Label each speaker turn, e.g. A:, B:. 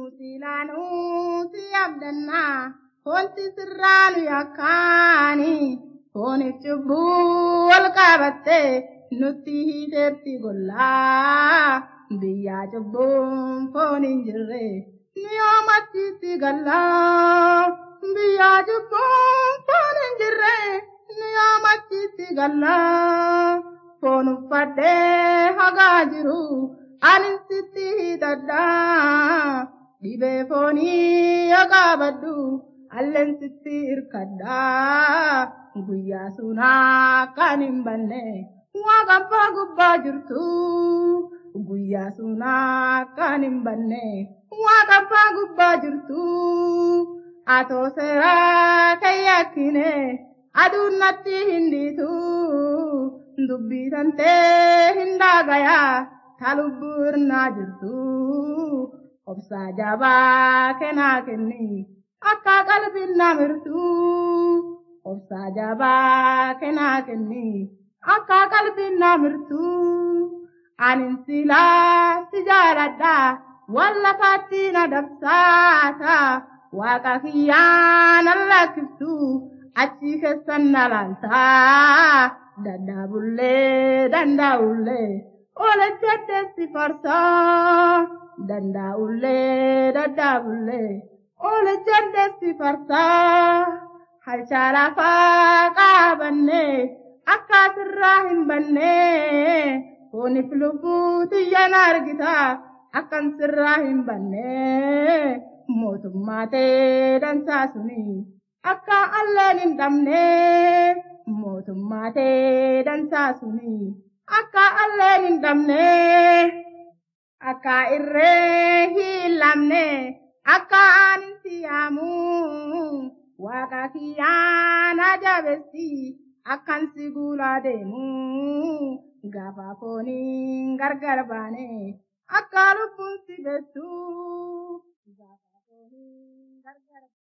A: Nusilaanuu si abdannaa foonti sirraanu yakkaani fooniif cubbuu wal qabattee nutti hiiteerti gollaa biyyaa cubbuun foon hin jirre ni oomachiitti gallaa biyyaa cubbuun foon hin jirre ni oomachiitti gallaa foon uffadhee hagaa jiru ani sitti hidhadhaa dhibee foonii yoo qabadhu alleen sitti hirkadhaa guyyaa sunaa kan hin banne waaqa abbaa gubbaa jirtu guyyaa sunaa kan hin banne waaqa abbaa gubbaa jirtu atoo seeraa kan yakkine aduun natti hin dhiitu dubbii tantee hin daagayaa ta lubbuu irnaa jirtu obsaa jabaa kennaa kenni akka qalbiin namirtu obsaa jabaa kennaa kenni akka qalbiin namirtu anin silaa si jaaladha wallafaatti na dabsaata waaqa kiyyaan allakkiftu achi keessan na laaltaa dandaabullee dandaa'ullee oole jedheessi farsaa dandaa'ullee daddaabullee oole jedheessi farsaa halchaa lafaa qaabanne akka sirraa hin banne fooniif lubbuu xiyyan argita akkan sirraa hin banne mootummaa ta'ee dansaa suni akka alleen hin dhabne mootummaa ta'ee dansaa suni akka alleen hin dhabne akka irree hin lamne akka anin siyaamu waaqa kiyyaan ajabessi akkan si guulaa deemu gaafa fooniin gargar baane akka lubbuun si bettu gaafa fooniin gargar